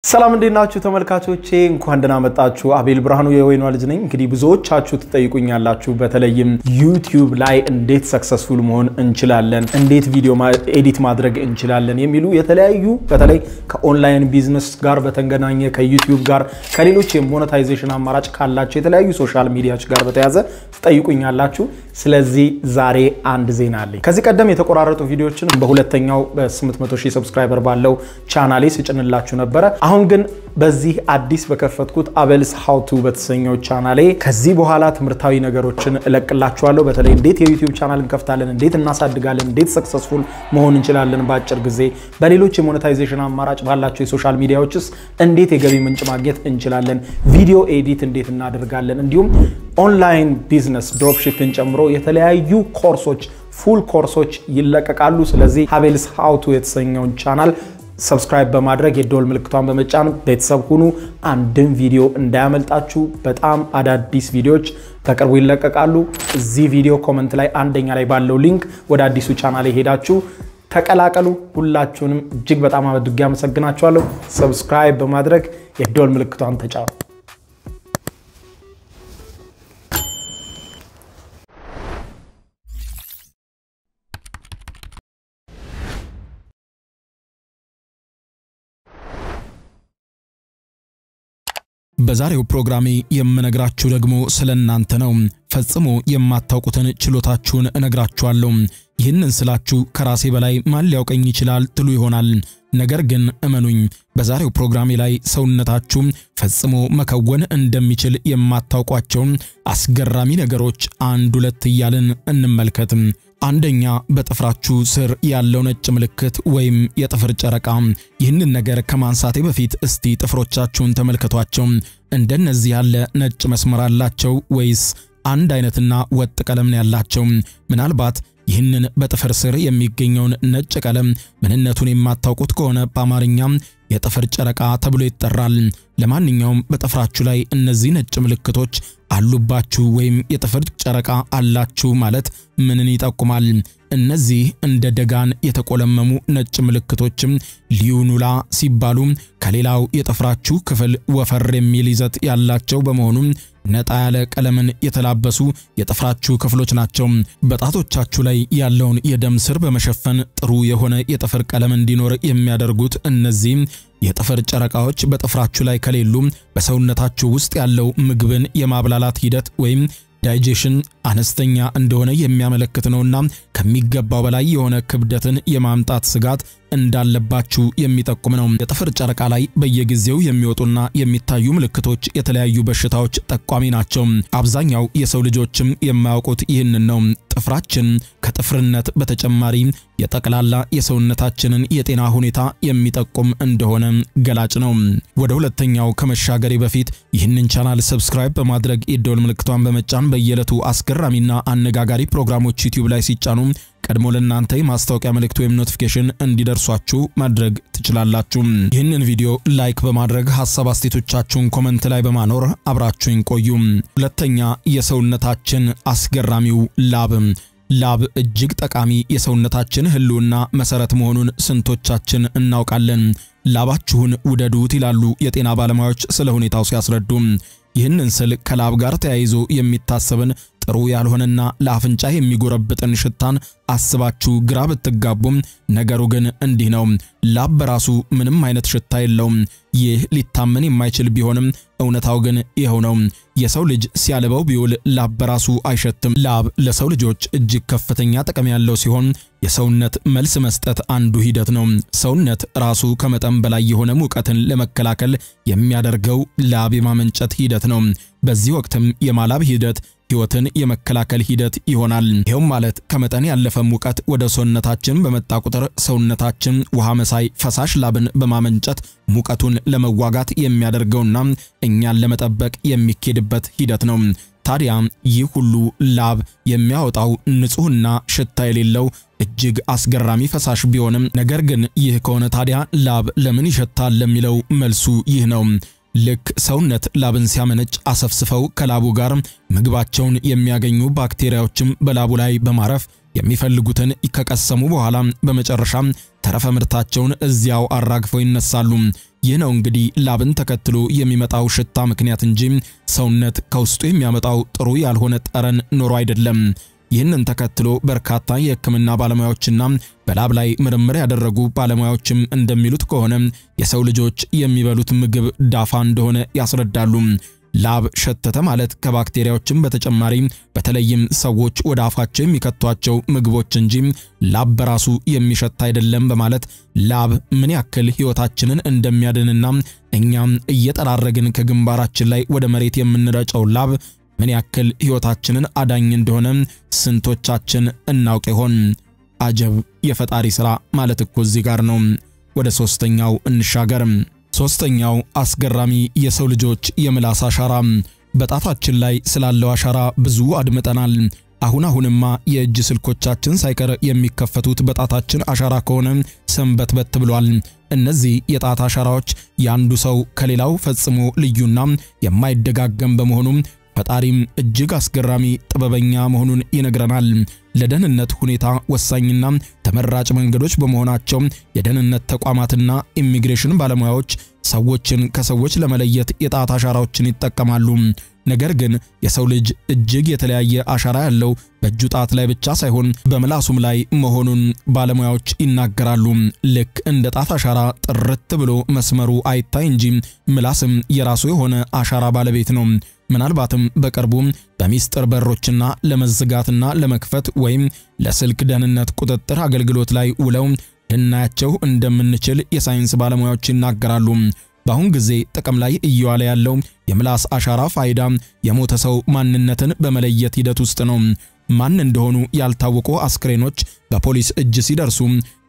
ሰላም እንዴት ናችሁ ተመልካቾቼ? እንኳን ደህና መጣችሁ። አቤል ብርሃኑ የወይኗ ልጅ ነኝ። እንግዲህ ብዙዎቻችሁ ትጠይቁኛላችሁ፣ በተለይም ዩቲዩብ ላይ እንዴት ሰክሰስፉል መሆን እንችላለን፣ እንዴት ቪዲዮ ኤዲት ማድረግ እንችላለን የሚሉ የተለያዩ በተለይ ከኦንላይን ቢዝነስ ጋር በተገናኘ ከዩቲዩብ ጋር ከሌሎች የሞኔታይዜሽን አማራጭ ካላቸው የተለያዩ ሶሻል ሚዲያዎች ጋር በተያዘ ትጠይቁኛላችሁ። ስለዚህ ዛሬ አንድ ዜና አለኝ። ከዚህ ቀደም የተቆራረጡ ቪዲዮዎችን በሁለተኛው በ800 ሺህ ሰብስክራይበር ባለው ቻናሌ ስጭንላችሁ ነበረ። አሁን ግን በዚህ አዲስ በከፈትኩት አቤልስ ሀውቱ በተሰኘው ቻናሌ ከዚህ በኋላ ትምህርታዊ ነገሮችን እለቅላችኋለሁ። በተለይ እንዴት የዩቲዩብ ቻናል እንከፍታለን፣ እንዴት እናሳድጋለን፣ እንዴት ሰክሰስፉል መሆን እንችላለን በአጭር ጊዜ፣ በሌሎች የሞኔታይዜሽን አማራጭ ባላቸው የሶሻል ሚዲያዎችስ እንዴት የገቢ ምንጭ ማግኘት እንችላለን፣ ቪዲዮ ኤዲት እንዴት እናደርጋለን፣ እንዲሁም ኦንላይን ቢዝነስ ድሮፕሺፕን ጨምሮ የተለያዩ ኮርሶች ፉል ኮርሶች ይለቀቃሉ። ስለዚህ አቤልስ ሀውቱ የተሰኘውን ቻናል ሰብስክራይብ በማድረግ የደወል ምልክቷን በመጫን ቤተሰብ ሁኑ። አንድም ቪዲዮ እንዳያመልጣችሁ። በጣም አዳዲስ ቪዲዮዎች በቅርቡ ይለቀቃሉ። እዚህ ቪዲዮ ኮመንት ላይ አንደኛ ላይ ባለው ሊንክ ወደ አዲሱ ቻናል ሄዳችሁ ተቀላቀሉ። ሁላችሁንም እጅግ በጣም አድርጌ አመሰግናችኋለሁ። ሰብስክራይብ በማድረግ የደወል ምልክቷን ተጫኑ። በዛሬው ፕሮግራሜ የምነግራችሁ ደግሞ ስለ እናንተ ነው። ፈጽሞ የማታውቁትን ችሎታችሁን እነግራችኋለሁ። ይህንን ስላችሁ ከራሴ በላይ ማን ሊያውቀኝ ይችላል ትሉ ይሆናል። ነገር ግን እመኑኝ፣ በዛሬው ፕሮግራሜ ላይ ሰውነታችሁ ፈጽሞ መከወን እንደሚችል የማታውቋቸውን አስገራሚ ነገሮች አንድ ሁለት እያልን እንመልከት። አንደኛ በጥፍራችሁ ስር ያለው ነጭ ምልክት ወይም የጥፍር ጨረቃ። ይህንን ነገር ከማንሳቴ በፊት እስቲ ጥፍሮቻችሁን ተመልከቷቸው። እንደነዚህ ያለ ነጭ መስመር አላቸው ወይስ አንድ አይነትና ወጥ ቀለም ነው ያላቸው? ምናልባት ይህንን በጥፍር ስር የሚገኘውን ነጭ ቀለም ምንነቱን የማታውቁት ከሆነ በአማርኛም የጥፍር ጨረቃ ተብሎ ይጠራል። ለማንኛውም በጥፍራችሁ ላይ እነዚህ ነጭ ምልክቶች አሉባችሁ ወይም የጥፍር ጨረቃ አላችሁ ማለት ምንን ይጠቁማል? እነዚህ እንደ ደጋን የተቆለመሙ ነጭ ምልክቶችም ሊዩኑላ ሲባሉ ከሌላው የጥፍራችሁ ክፍል ወፈር የሚል ይዘት ያላቸው በመሆኑ ነጣ ያለ ቀለምን የተላበሱ የጥፍራችሁ ክፍሎች ናቸው። በጣቶቻችሁ ላይ ያለውን የደም ስር በመሸፈን ጥሩ የሆነ የጥፍር ቀለም እንዲኖር የሚያደርጉት እነዚህ የጥፍር ጨረቃዎች በጥፍራችሁ ላይ ከሌሉ በሰውነታችሁ ውስጥ ያለው ምግብን የማብላላት ሂደት ወይም ዳይጄሽን አነስተኛ እንደሆነ የሚያመለክት ነውና ከሚገባው በላይ የሆነ ክብደትን የማምጣት ስጋት እንዳለባችሁ የሚጠቁም ነው። የጥፍር ጨረቃ ላይ በየጊዜው የሚወጡና የሚታዩ ምልክቶች የተለያዩ በሽታዎች ጠቋሚ ናቸው። አብዛኛው የሰው ልጆችም የማያውቁት ይህንን ነው። ጥፍራችን ከጥፍርነት በተጨማሪ የጠቅላላ የሰውነታችንን የጤና ሁኔታ የሚጠቁም እንደሆነ ገላጭ ነው። ወደ ሁለተኛው ከመሻገሬ በፊት ይህንን ቻናል ሰብስክራይብ በማድረግ የደወል ምልክቷን በመጫን በየዕለቱ አስገራሚና አነጋጋሪ ፕሮግራሞች ዩቲዩብ ላይ ሲጫኑ ቀድሞ ለእናንተ የማስታወቂያ መልእክት ወይም ኖቲፊኬሽን እንዲደርሷችሁ ማድረግ ትችላላችሁ። ይህንን ቪዲዮ ላይክ በማድረግ ሀሳብ አስተያየቶቻችሁን ኮመንት ላይ በማኖር አብራችሁን ቆዩ። ሁለተኛ የሰውነታችን አስገራሚው ላብ። ላብ እጅግ ጠቃሚ የሰውነታችን ሕልውና መሰረት መሆኑን ስንቶቻችን እናውቃለን? ላባችሁን ውደዱት ይላሉ የጤና ባለሙያዎች ስለ ሁኔታው ሲያስረዱ። ይህንን ስል ከላብ ጋር ተያይዞ የሚታሰብን ጥሩ ያልሆነና ለአፍንጫ የሚጎረብጥን ሽታን አስባችሁ ግራ ብትጋቡም ነገሩ ግን እንዲህ ነው። ላብ በራሱ ምንም አይነት ሽታ የለውም። ይህ ሊታመን የማይችል ቢሆንም እውነታው ግን ይኸው ነው። የሰው ልጅ ሲያልበው ቢውል ላብ በራሱ አይሸትም። ላብ ለሰው ልጆች እጅግ ከፍተኛ ጥቅም ያለው ሲሆን የሰውነት መልስ መስጠት አንዱ ሂደት ነው። ሰውነት ራሱ ከመጠን በላይ የሆነ ሙቀትን ለመከላከል የሚያደርገው ላብ የማመንጨት ሂደት ነው። በዚህ ወቅትም የማላብ ሂደት ሕይወትን የመከላከል ሂደት ይሆናል። ይኸውም ማለት ከመጠን ያለፈ ሙቀት ወደ ሰውነታችን በመጣ ቁጥር ሰውነታችን ውሃ መሳይ ፈሳሽ ላብን በማመንጨት ሙቀቱን ለመዋጋት የሚያደርገውና እኛን ለመጠበቅ የሚኬድበት ሂደት ነው። ታዲያ ይህ ሁሉ ላብ የሚያወጣው ንጹሕና ሽታ የሌለው እጅግ አስገራሚ ፈሳሽ ቢሆንም ነገር ግን ይህ ከሆነ ታዲያ ላብ ለምን ይሸታል ለሚለው መልሱ ይህ ነው። ልክ ሰውነት ላብን ሲያመነጭ አሰፍስፈው ከላቡ ጋር ምግባቸውን የሚያገኙ ባክቴሪያዎችም በላቡ ላይ በማረፍ የሚፈልጉትን ከቀሰሙ በኋላ በመጨረሻም ተረፈ ምርታቸውን እዚያው አራግፈው ይነሳሉ። ይህ ነው እንግዲህ ላብን ተከትሎ የሚመጣው ሽታ ምክንያት እንጂ ሰውነት ከውስጡ የሚያመጣው ጥሩ ያልሆነ ጠረን ኖሮ አይደለም። ይህንን ተከትሎ በርካታ የሕክምና ባለሙያዎችና በላብ ላይ ምርምር ያደረጉ ባለሙያዎችም እንደሚሉት ከሆነ የሰው ልጆች የሚበሉት ምግብ ዳፋ እንደሆነ ያስረዳሉ። ላብ ሸተተ ማለት ከባክቴሪያዎችም በተጨማሪ በተለይም ሰዎች ወደ አፋቸው የሚከቷቸው ምግቦች እንጂ ላብ በራሱ የሚሸት አይደለም በማለት ላብ ምን ያክል ሕይወታችንን እንደሚያድንና እኛም እየጠራረግን ከግንባራችን ላይ ወደ መሬት የምንረጨው ላብ ምን ያክል ሕይወታችንን አዳኝ እንደሆነ ስንቶቻችን እናውቅ ይሆን? አጀብ የፈጣሪ ሥራ ማለት እኮ እዚህ ጋር ነው። ወደ ሦስተኛው እንሻገር። ሦስተኛው አስገራሚ የሰው ልጆች የምላስ አሻራ። በጣታችን ላይ ስላለው አሻራ ብዙ አድምጠናል። አሁን አሁንማ የእጅ ስልኮቻችን ሳይቀር የሚከፈቱት በጣታችን አሻራ ከሆነ ሰንበትበት ብሏል። እነዚህ የጣት አሻራዎች የአንዱ ሰው ከሌላው ፈጽሞ ልዩና የማይደጋገም በመሆኑ ፈጣሪም እጅግ አስገራሚ ጥበበኛ መሆኑን ይነግረናል። ለደህንነት ሁኔታ ወሳኝና ተመራጭ መንገዶች በመሆናቸው የደህንነት ተቋማትና ኢሚግሬሽን ባለሙያዎች ሰዎችን ከሰዎች ለመለየት የጣት አሻራዎችን ይጠቀማሉ። ነገር ግን የሰው ልጅ እጅግ የተለያየ አሻራ ያለው በእጁ ጣት ላይ ብቻ ሳይሆን በምላሱም ላይ መሆኑን ባለሙያዎች ይናገራሉ። ልክ እንደ ጣት አሻራ ጥርት ብሎ መስመሩ አይታይ እንጂ ምላስም የራሱ የሆነ አሻራ ባለቤት ነው። ምናልባትም በቅርቡ በሚስጥር በሮችና ለመዝጋትና ለመክፈት ወይም ለስልክ ደህንነት ቁጥጥር አገልግሎት ላይ ውለው ልናያቸው እንደምንችል የሳይንስ ባለሙያዎች ይናገራሉ። በአሁን ጊዜ ጥቅም ላይ እየዋለ ያለው የምላስ አሻራ ፋይዳ የሞተ ሰው ማንነትን በመለየት ሂደት ውስጥ ነው። ማን እንደሆኑ ያልታወቁ አስክሬኖች በፖሊስ እጅ ሲደርሱ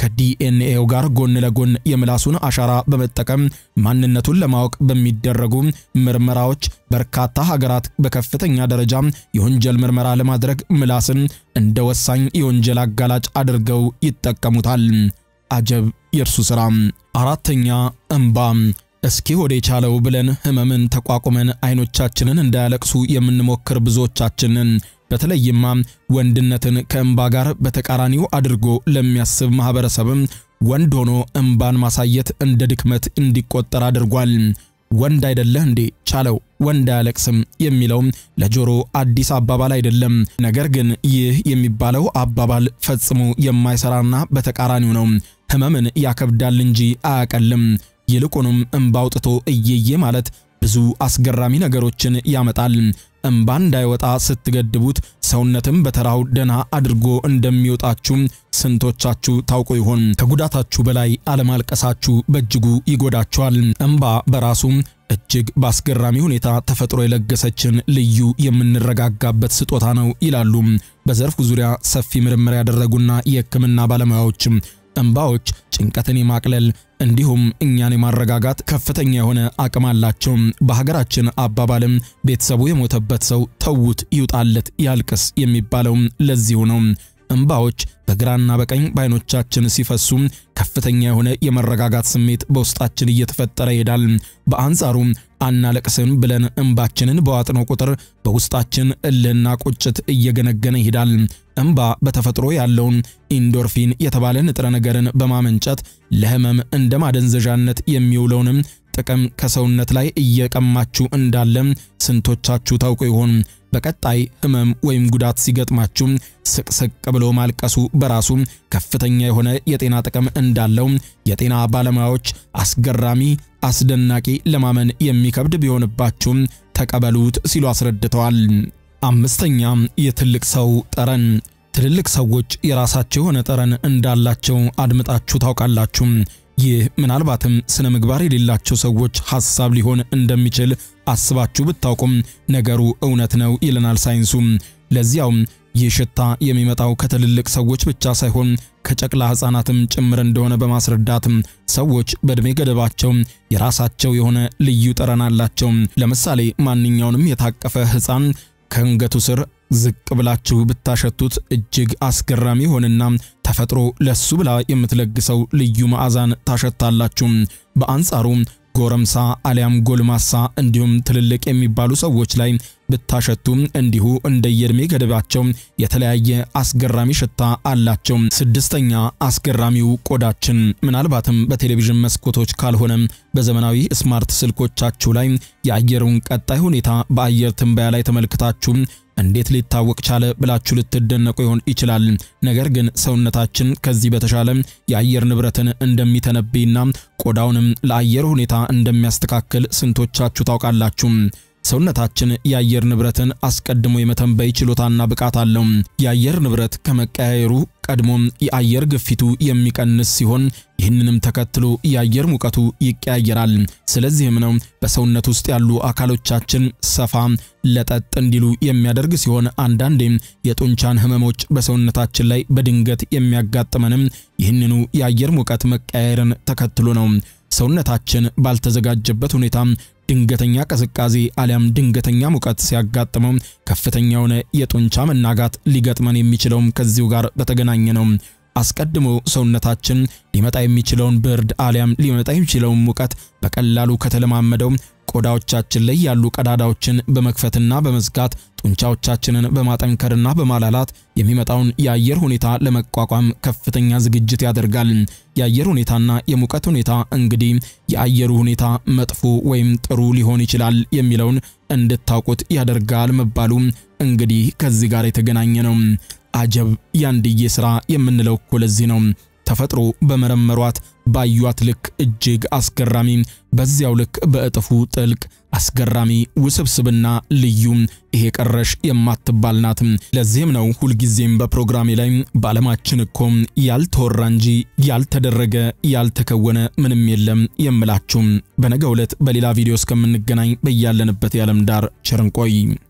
ከዲኤንኤው ጋር ጎን ለጎን የምላሱን አሻራ በመጠቀም ማንነቱን ለማወቅ በሚደረጉ ምርመራዎች በርካታ ሀገራት በከፍተኛ ደረጃ የወንጀል ምርመራ ለማድረግ ምላስን እንደ ወሳኝ የወንጀል አጋላጭ አድርገው ይጠቀሙታል። አጀብ የእርሱ ሥራ። አራተኛ እንባ። እስኪ ወደ የቻለው ብለን ህመምን ተቋቁመን አይኖቻችንን እንዳያለቅሱ የምንሞክር ብዙዎቻችንን በተለይማ ወንድነትን ከእንባ ጋር በተቃራኒው አድርጎ ለሚያስብ ማህበረሰብም ወንድ ሆኖ እንባን ማሳየት እንደ ድክመት እንዲቆጠር አድርጓል። ወንድ አይደለህ እንዴ ቻለው ወንድ አያለቅስም የሚለው ለጆሮ አዲስ አባባል አይደለም። ነገር ግን ይህ የሚባለው አባባል ፈጽሞ የማይሰራና በተቃራኒው ነው። ህመምን ያከብዳል እንጂ አያቀልም። ይልቁንም እንባ አውጥቶ እየየ ማለት ብዙ አስገራሚ ነገሮችን ያመጣል። እንባ እንዳይወጣ ስትገድቡት ሰውነትም በተራው ደና አድርጎ እንደሚወጣችሁ ስንቶቻችሁ ታውቁ ይሆን? ከጉዳታችሁ በላይ አለማልቀሳችሁ በእጅጉ ይጎዳችኋል። እንባ በራሱ እጅግ በአስገራሚ ሁኔታ ተፈጥሮ የለገሰችን ልዩ የምንረጋጋበት ስጦታ ነው ይላሉ በዘርፉ ዙሪያ ሰፊ ምርምር ያደረጉና የሕክምና ባለሙያዎች። እንባዎች ጭንቀትን የማቅለል እንዲሁም እኛን የማረጋጋት ከፍተኛ የሆነ አቅም አላቸው። በሀገራችን አባባልም ቤተሰቡ የሞተበት ሰው ተዉት ይውጣለት ያልቅስ የሚባለው ለዚሁ ነው። እንባዎች በግራና በቀኝ በዓይኖቻችን ሲፈሱ ከፍተኛ የሆነ የመረጋጋት ስሜት በውስጣችን እየተፈጠረ ይሄዳል። በአንጻሩ አናለቅስም ብለን እንባችንን በዋጥነው ቁጥር በውስጣችን እልህና ቁጭት እየገነገነ ይሄዳል። እንባ በተፈጥሮ ያለውን ኢንዶርፊን የተባለ ንጥረ ነገርን በማመንጨት ለህመም እንደ ማደንዘዣነት የሚውለውንም ጥቅም ከሰውነት ላይ እየቀማችሁ እንዳለ ስንቶቻችሁ ታውቁ ይሆን? በቀጣይ ህመም ወይም ጉዳት ሲገጥማችሁ ስቅስቅ ብሎ ማልቀሱ በራሱ ከፍተኛ የሆነ የጤና ጥቅም እንዳለው የጤና ባለሙያዎች አስገራሚ፣ አስደናቂ፣ ለማመን የሚከብድ ቢሆንባችሁም ተቀበሉት ሲሉ አስረድተዋል። አምስተኛ የትልቅ ሰው ጠረን። ትልልቅ ሰዎች የራሳቸው የሆነ ጠረን እንዳላቸው አድምጣችሁ ታውቃላችሁ። ይህ ምናልባትም ስነ ምግባር የሌላቸው ሰዎች ሐሳብ ሊሆን እንደሚችል አስባችሁ ብታውቁም ነገሩ እውነት ነው ይለናል ሳይንሱ። ለዚያውም ይህ ሽታ የሚመጣው ከትልልቅ ሰዎች ብቻ ሳይሆን ከጨቅላ ሕፃናትም ጭምር እንደሆነ በማስረዳት ሰዎች በዕድሜ ገደባቸው የራሳቸው የሆነ ልዩ ጠረን አላቸው። ለምሳሌ ማንኛውንም የታቀፈ ሕፃን ከአንገቱ ስር ዝቅ ብላችሁ ብታሸቱት እጅግ አስገራሚ ሆንና ተፈጥሮ ለሱ ብላ የምትለግሰው ልዩ መዓዛን ታሸታላችሁ። በአንጻሩ ጎረምሳ አሊያም ጎልማሳ እንዲሁም ትልልቅ የሚባሉ ሰዎች ላይ ብታሸቱም እንዲሁ እንደየዕድሜ ገደባቸው የተለያየ አስገራሚ ሽታ አላቸው። ስድስተኛ አስገራሚው ቆዳችን። ምናልባትም በቴሌቪዥን መስኮቶች ካልሆነም በዘመናዊ ስማርት ስልኮቻችሁ ላይ የአየሩን ቀጣይ ሁኔታ በአየር ትንበያ ላይ ተመልክታችሁ እንዴት ሊታወቅ ቻለ ብላችሁ ልትደነቁ ይሆን ይችላል። ነገር ግን ሰውነታችን ከዚህ በተሻለ የአየር ንብረትን እንደሚተነብይና ቆዳውንም ለአየር ሁኔታ እንደሚያስተካክል ስንቶቻችሁ ታውቃላችሁ? ሰውነታችን የአየር ንብረትን አስቀድሞ የመተንበይ ችሎታና ብቃት አለው። የአየር ንብረት ከመቀያየሩ ቀድሞም የአየር ግፊቱ የሚቀንስ ሲሆን ይህንንም ተከትሎ የአየር ሙቀቱ ይቀያየራል። ስለዚህም ነው በሰውነት ውስጥ ያሉ አካሎቻችን ሰፋ ለጠጥ እንዲሉ የሚያደርግ ሲሆን አንዳንዴም የጡንቻን ህመሞች በሰውነታችን ላይ በድንገት የሚያጋጥመንም ይህንኑ የአየር ሙቀት መቀያየርን ተከትሎ ነው። ሰውነታችን ባልተዘጋጀበት ሁኔታ ድንገተኛ ቅዝቃዜ አሊያም ድንገተኛ ሙቀት ሲያጋጥመው ከፍተኛ የሆነ የጡንቻ መናጋት ሊገጥመን የሚችለውም ከዚሁ ጋር በተገናኘ ነው። አስቀድሞ ሰውነታችን ሊመጣ የሚችለውን ብርድ አሊያም ሊመጣ የሚችለውን ሙቀት በቀላሉ ከተለማመደው ቆዳዎቻችን ላይ ያሉ ቀዳዳዎችን በመክፈትና በመዝጋት ጡንቻዎቻችንን በማጠንከርና በማላላት የሚመጣውን የአየር ሁኔታ ለመቋቋም ከፍተኛ ዝግጅት ያደርጋል። የአየር ሁኔታና የሙቀት ሁኔታ እንግዲህ የአየሩ ሁኔታ መጥፎ ወይም ጥሩ ሊሆን ይችላል የሚለውን እንድታውቁት ያደርጋል መባሉ እንግዲህ ከዚህ ጋር የተገናኘ ነው። አጀብ ያንድዬ ሥራ የምንለው እኮ ለዚህ ነው። ተፈጥሮ በመረመሯት ባዩት ልክ እጅግ አስገራሚ፣ በዚያው ልክ በእጥፉ ጥልቅ አስገራሚ፣ ውስብስብና ልዩ ይሄ ቀረሽ የማትባል ናት። ለዚህም ነው ሁልጊዜም በፕሮግራሜ ላይ በዓለማችን እኮ ያልተወራ እንጂ ያልተደረገ ያልተከወነ ምንም የለም የምላችሁ። በነገው ዕለት በሌላ ቪዲዮ እስከምንገናኝ በያለንበት የዓለም ዳር ቸር እንቆይ።